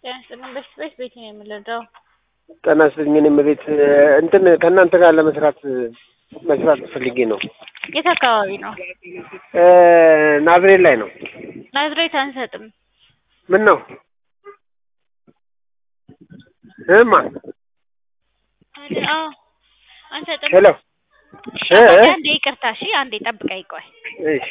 ጤና ይስጥልኝ። በፊት ቤት ቤት ነው የምንረዳው። ጤና ይስጥልኝ። እኔም ቤት እንትን ከእናንተ ጋር ለመስራት መስራት ፈልጌ ነው። የት አካባቢ ነው? ናዝሬት ላይ ነው። ናዝሬት አንሰጥም። ምን ነው እማ አዎ አንሰጥም። ሄሎ እ እ አንዴ ይቅርታ፣ እሺ አንዴ ጠብቀኝ ቆይ። እሺ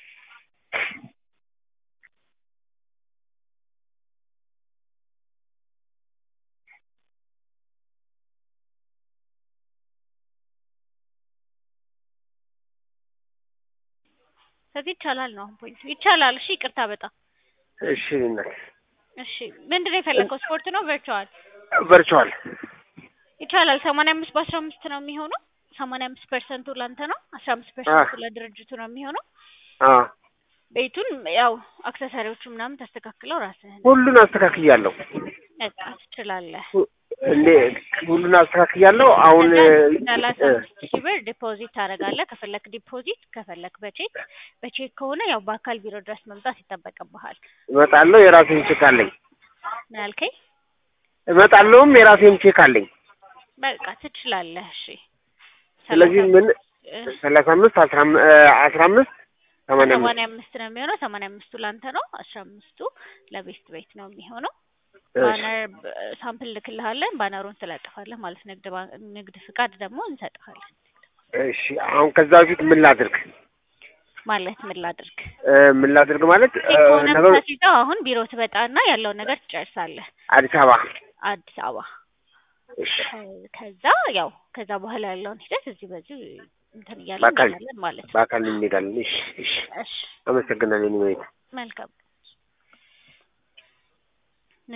ስለዚህ ይቻላል ነው አሁን ፖይንት ይቻላል። እሺ ይቅርታ በጣም እሺ እናት እሺ። ምንድን ነው የፈለከው? ስፖርት ነው ቨርቹዋል? ቨርቹዋል ይቻላል። ሰማንያ አምስት በአስራ አምስት ነው የሚሆነው። ሰማንያ አምስት ፐርሰንቱ ለአንተ ነው፣ አስራ አምስት ፐርሰንቱ ለድርጅቱ ነው የሚሆነው። አ ቤቱን ያው አክሰሳሪዎቹ ምናምን ታስተካክለው ራስህን ሁሉን አስተካክያለሁ። በቃ ትችላለህ። እንዴ ሁሉን አስተካክያለሁ። አሁን ሰላሳ አምስት ሺህ ብር ዲፖዚት ታደርጋለህ። ከፈለክ ዲፖዚት፣ ከፈለክ በቼክ። በቼክ ከሆነ ያው በአካል ቢሮ ድረስ መምጣት ይጠበቅብሃል። እመጣለሁ። የራሴን ቼክ አለኝ። ምን ያልከኝ? እመጣለሁም የራሴን ቼክ አለኝ። በቃ ትችላለህ። እሺ ስለዚህ ምን ሰላሳ አምስት አስራ አም- አስራ አምስት ሰማንያ አምስት ሰማንያ አምስት ነው የሚሆነው። ሰማንያ አምስቱ ለአንተ ነው፣ አስራ አምስቱ ለቤስት ቤት ነው የሚሆነው። ባነር ሳምፕል ልክልሃለን። ባነሩን ትለጥፋለህ ማለት ንግድ ባንክ ንግድ ፍቃድ ደግሞ እንሰጥሃለን። እሺ አሁን ከዛ በፊት ምን ላድርግ ማለት ምን ላድርግ እ ምን ላድርግ ማለት እ ከሆነ ነገሩ የምታስይዘው አሁን ቢሮ ትመጣና ያለውን ነገር ትጨርሳለህ። አዲስ አበባ አዲስ አበባ እሺ ከ- ከዛ ያው ከዛ በኋላ ያለውን ሂደት እዚህ በዚህ እንትን እያለን በአካል እንሄዳለን ማለት ነው። በአካል እንሄዳለን። እሺ እሺ እሺ አመሰግናለሁ። እኔ መልካም